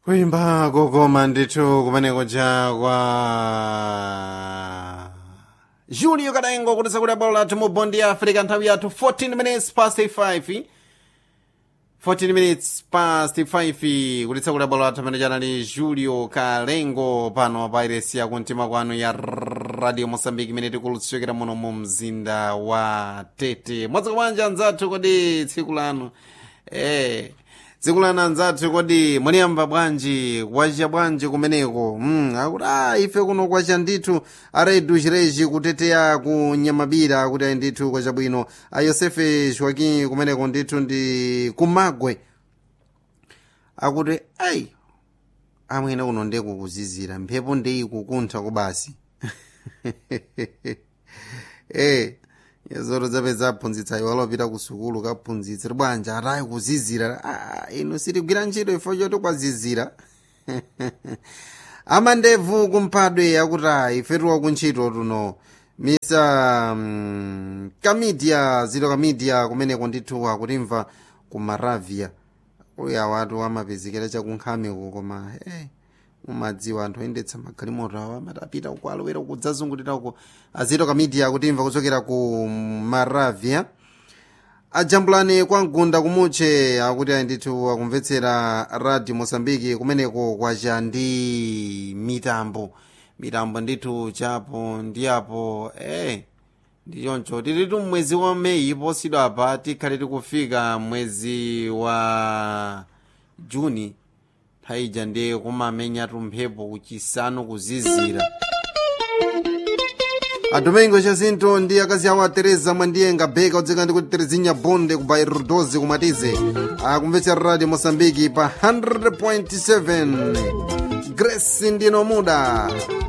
kuimba kokoma ndithu kumeneko chakwa julio kadaengo kutisa kuti bwalo lathu mu bondi ya africa nthawi yathu 14 minutes past 5 14 minutes past 5 kutitsa kuti bwalo lathu amene chanali julio kalengo pano pa iresi ya kumtima kwanu ya radio mosambiki imene tikulutsokera muno mu mzinda wa tete mwadzuka bwanji anzathu kodi tsiku lanu eh tsiku lanu anzathu kodi mwaliyamba bwanji kwacha bwanji kumeneko mm, akuti a ife kuno kwacha ndithu aredu chireji kuteteya ku nyamabira kuti ayi ndithu kwacha bwino a yosefe joaquim kumeneko ndithu ndi kumagwe akuti ayi amwene kuno ndekukuzizira mphepo ndeyikukuntha kubasi eh yazoro zapeza aphunzitsa iwo alopita ku sukulu kaphunzitsi bwanji atayi kuzizira ah, ino sitigwira ntchito ifo choti kwazizira amandevu kumphadwe akuti ayi ifetuwa kuntchito tuno misa um, kamidia zito kamidia kumeneko ndithu akutimva ku maravia uya watu amapezekera chakunkhamiko koma hey, mumadziwa anthu oyendetsa magalimoto awo amatapita uko alowera kudzazungulira uko azito kamidia akutimva kuchokera ku maravia ajambulani kwa mgunda kumutche akuti ayi ndithu akumvetsera radio mosambiki kumeneko kwacha ndi mitambo mitambo ndithu chapo ndiyapo eh ndichoncho tilitu mwezi wa meyi posidwa apa tikhale tikufika mwezi wa juni thaija ndiye kumamenyatu mphepo kuchisanu kuzizira adomingo chasinto ndi akazi awo a teresa mwandiyenga beka odzeka ndi kuti terezinya bonde ku bairro 12 kumatize akumvetsera radio mosambiki pa 100.7 grace ndino muda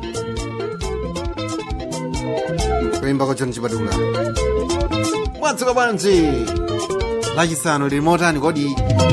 kuimba kochoni chipatula mwadzuka bwanji lachisanu lili motani kodi